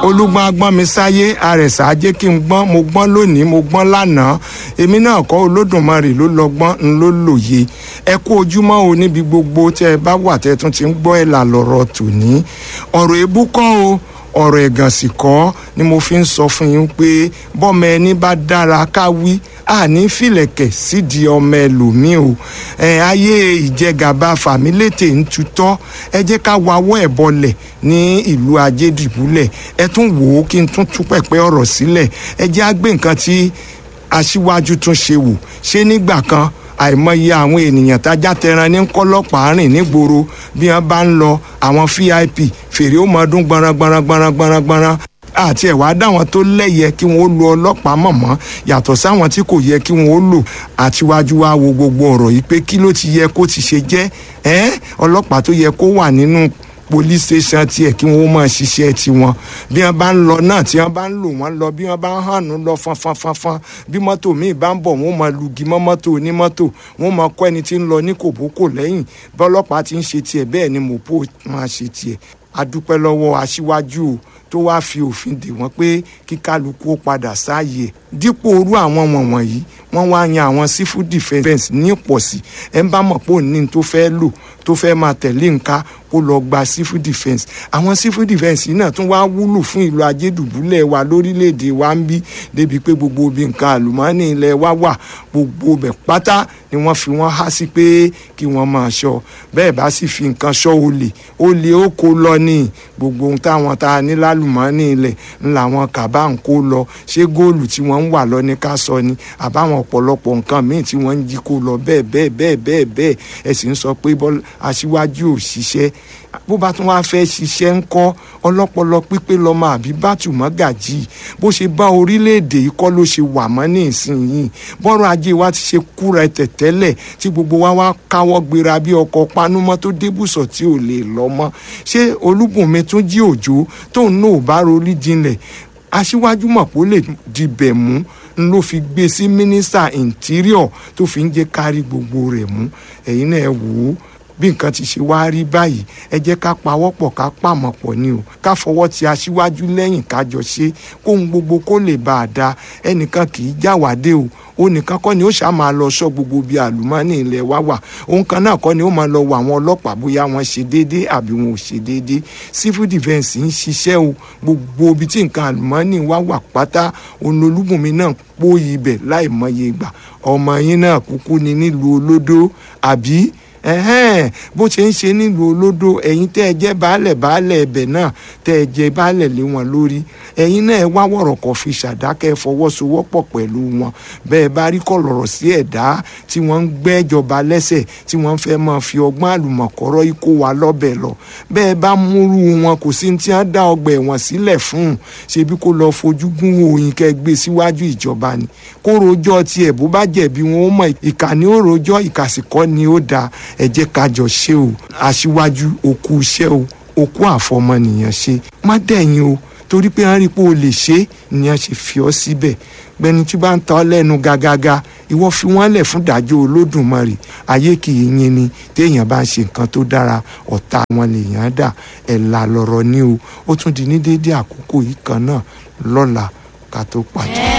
olúgbọ́n agbọ́n mi sáyé àrẹ̀sà ajé kí n gbọ́n mo gbọ́n lónìí mo gbọ́n lánàá èmi náà kọ́ olódùmarè ló lọ́gbọ́n ń ló lòye ẹ kú ojúmọ́ o níbi gbogbo tẹ́ ẹ bá wà tẹ́ ẹ tún ti ń gbọ́ ẹ̀ là lọ́rọ̀ tòní ọ̀rọ̀ èébú kọ́ o ọ̀rọ̀ ẹ̀gàn sì kọ́ ni mo fi ń sọ fún yín pé bọ́mọ ẹni bá dára ká wí àní fìlẹ̀kẹ̀ sídìí ọmọ ẹlòmíì o ẹ ayé ìjẹgàba fàmílétè ń tutọ́ ẹ jẹ́ ká wawọ́ ẹ̀ bọlẹ̀ ní ìlú ajédìbúlẹ̀ ẹ tún wò ó kí n tún tú pẹ̀pẹ́ ọ̀rọ̀ sílẹ̀ ẹ jẹ́ á gbé nǹkan tí aṣíwájú tún ṣe wò ṣé nígbà kan àìmọye àwọn ènìyàn tájá tẹran ní kọlọpàá rìn nígboro bí wọn bá ń lọ àwọn vip fèrè ó mọ ọdún gbọnran gbọnran gbọnran gbọnran gbọnran àti ẹ̀wá dáwọn tó lẹ́yẹ kí wọ́n ó lo ọlọ́pàá mọ̀mọ́ yàtọ̀ sáwọn tí kò yẹ kí wọ́n ó lò àtiwájú wa wo gbogbo ọ̀rọ̀ yìí pé kí ló ti yẹ kó ti ṣe jẹ́ ẹ́ ọlọ́pàá tó yẹ kó wà nínú police station tiẹ̀ kí wọ́n máa ṣiṣẹ́ tiwọn bí wọ́n bá ń lọ náà tí wọ́n bá ń lò wọ́n lọ bí wọ́n bá ń hànú lọ fanfanfanfan bí mọ́tò míì bá ń bọ̀ wọ́n máa lugi mọ́ mọ́tò onímọ́tò wọ́n máa kọ́ ẹni tí ń lọ ní kòbókò lẹ́yìn bọ́lọ́pàá ti ń ṣe tiẹ̀ bẹ́ẹ̀ ni mọ̀pó máa ṣe tiẹ̀ adúpẹ́ lọ́wọ́ aṣíwájú o tó wáá fi òfin dè wọ́n pé kí kálukú ó padà sáàyè dípò orú àwọn wọ̀nyí wọ́n wá yan àwọn civil defence ní ìpọ̀sí ẹ̀ ń bá mọ̀ pé òní tó fẹ́ lò tó fẹ́ máa tẹ̀lé nǹka kó lọ gba civil defence àwọn civil defence yìí náà tún wá wúlò fún ìlú ajédùbúlẹ̀ wa lórílẹ̀‐èdè wa ń bí débi pé gbogbo ibi nǹkan àlùmọ́ọ́nì ilẹ̀ wa wà gbogbo bẹ̀ pátá ni wọ́n fi wọ́n há sí pé kí wọ́n máa ṣọ́ bẹ́ẹ̀ bá sì fi nǹkan ṣọ́ olè olè ó kó lọ ní gbogbo ohun táwọn tá a ní lálùmọ́ọ́nì ilẹ̀ ń làwọn kàbá ń kó lọ ṣé góòlù tí wọ́n ń wà lọ ní ká sọ ni àbáwọn ọ̀pọ̀lọpọ̀ nǹkan míì tí wọ́n ń jí kó lọ bẹ́ẹ̀ bẹ́ẹ̀ bẹ́ẹ̀ bẹ́ẹ̀ bẹ́ẹ̀ ẹ sì ń sọ pé aṣíwájú ò ṣiṣẹ́ bó bá tún wá fẹ́ ṣiṣẹ́ ń kọ́ ọlọ́pọlọ pípé lọ́mọ àbí bátù mọ́gàjì bó ṣe bá orílẹ̀-èdè yìí kọ́ ló ṣe wà mọ́ ní ìsinyìí bọ́rọ̀ ajé wa ti ṣe kúra ẹ̀tẹ̀ tẹ́lẹ̀ tí gbogbo wa wá káwọ́ gbéra bí ọkọ̀ panúmọ́ tó débùsọ̀ tí ò lè lọ mọ́ ṣé olúbùnmi tún jí òjò tóun náà ò bá rorí jinlẹ̀ aṣíwájú mọ̀ pé ó lè dibẹ̀ mú n ló fi gbé sí mínísítà interior tó fi ń jẹ́ kárí gbogbo rẹ̀ mú ẹ̀yin náà wò ó bí nǹkan ti ṣe wá rí báyìí ẹ jẹ́ ká pawọ́pọ̀ ká pàmọ̀ pọ̀ ni o ká fọwọ́ ti aṣíwájú lẹ́yìn kájọ ṣe kóhun gbogbo kó lè bá a da ẹnìkan kì í jáwádé o ó nìkan kọ́ ni ó ṣáà máa lọ sọ gbogbo bíi àlùmọ́ọ́nì ilẹ̀ wa wà òun kan náà kọ́ ni ó máa lọ wọ àwọn ọlọ́pàá bóyá wọ́n ṣe déédé àbí wọn ò ṣe déédé civil defence ń ṣiṣẹ́ o gbogbo ibi tí nǹkan àlùmọ́ọ́nì wa wà pátá olólùbùnmi náà pòyì ibẹ̀ láì mọye ìgbà ọmọ yín náà kúkú ni nílùú olódó àbí ẹhẹ́n bó ṣe ń ṣe nílùú olódò ẹ̀yin tẹ́ ẹ jẹ́ baálẹ̀ baálẹ̀ ẹbẹ̀ náà tẹ́ ẹ jẹ́ baálẹ̀ lé wọn lórí ẹ̀yin náà ẹ wá wọ̀rọ̀ kọ̀ fi ṣàdákẹ́ fọwọ́sowọ́pọ̀ pẹ̀lú wọn bẹ́ẹ̀ bá rí kọ̀lọ̀rọ̀ sí ẹ̀dá tí wọ́n ń gbẹ́jọba lẹ́sẹ̀ tí wọ́n fẹ́ máa fi ọgbọ́n àlùmọ̀kọ́rọ́ ikó wa lọ́bẹ̀ lọ bẹ́ẹ̀ bá múrú wọn kò sí tí wọ́n dá ọgbà ẹ̀wọ̀n sílẹ̀ fún un ṣebí kó lọ fojú gún òyìn kẹ́ gbé síwájú ìjọba ni kó rojọ́ tiẹ̀ bó bá jẹ̀bi wọn ó mọ̀ ìkànnì ó rojọ́ ìkàsìkọ́ ni ó dáa ẹ jẹ́ ká jọ ṣe o aṣíwájú òkú iṣẹ́ o òkú àfọmọnìyàn ṣe má dẹ̀yìn o torí pé wọ́n rí i pé o lè ṣe é ni wọ́n ṣe fi ọ́ síbẹ̀ gbẹni tí bá ń ta ọ́ lẹ́nu gàgàgà ìwọ fi wọ́n lẹ̀ fún ìdájọ́ olódùmarè ayé kì í yin ni téèyàn bá ń ṣe nǹkan tó dára ọ̀tá wọn lèèyàn dà ẹ̀là lọ̀rọ̀ ni o ó tún di ní déédéé àkókò yìí kan náà lọ́la ká tó pàdé.